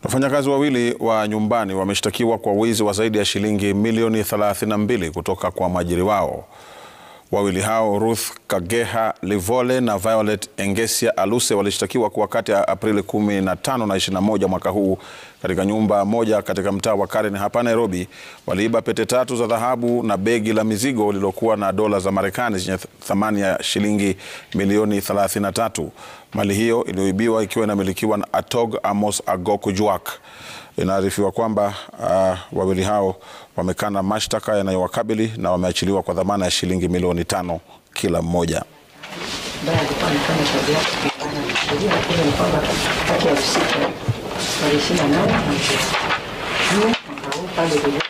Wafanyakazi wawili wa nyumbani wameshtakiwa kwa wizi wa zaidi ya shilingi milioni 32 kutoka kwa mwajiri wao. Wawili hao Ruth Kageha Livole na Violet Engesia Aluse walishtakiwa kwa kati ya Aprili 15 na 21 mwaka huu katika nyumba moja katika mtaa wa Karen hapa Nairobi. Waliiba pete tatu za dhahabu na begi la mizigo lililokuwa na dola za Marekani zenye thamani ya shilingi milioni 33. Mali hiyo iliyoibiwa ikiwa inamilikiwa na Atog Amos Agok Juak. Inaarifiwa kwamba uh, wawili hao wamekana mashtaka yanayowakabili na wameachiliwa kwa dhamana ya shilingi milioni tano kila mmoja. ambaye alikuwa anafanya kazi yake kulingana na sheria, lakini ni kwamba kati ya usiku tarehe ishirini na nane mwezi wa nne mwaka huu pale